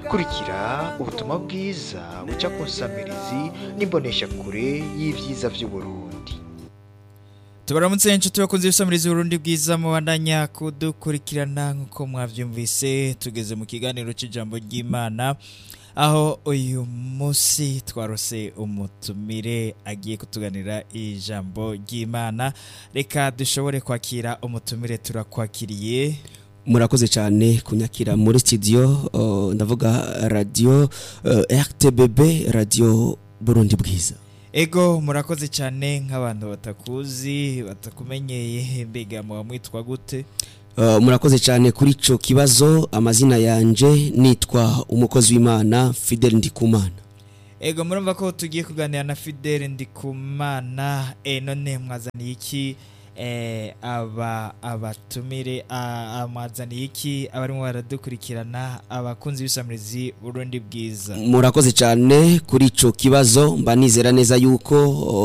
kurikira ubutumwa bwiza buca ku nsamirizi n'imboneshakure y'ibyiza by'uburundi tubaramutse inshuti bakunze ibisamiriza urundi bwiza mubandanya kudukurikirana nk'uko mwabyumvise tugeze mu kiganiro cy'ijambo ry'imana aho uyu munsi twarose umutumire agiye kutuganira ijambo ry'imana reka dushobore kwakira umutumire turakwakiriye murakoze cyane kunyakira muri studio uh, ndavuga radio uh, RTBB radio Burundi bwiza ego murakoze cyane nk'abantu batakuzi batakumenyeye mbega muba mwitwa gute uh, murakoze cyane kuri ico kibazo amazina yanje nitwa umukozi w'Imana Fidel Ndikumana ego murumva ko tugiye kuganira na Fidel Ndikumana e none mwazaniye iki eh, aba abatumire a- amwazaniye iki abarimo baradukurikirana abakunzi b'isamirizi Burundi bwiza murakoze cyane kuri ico kibazo mba nizera neza yuko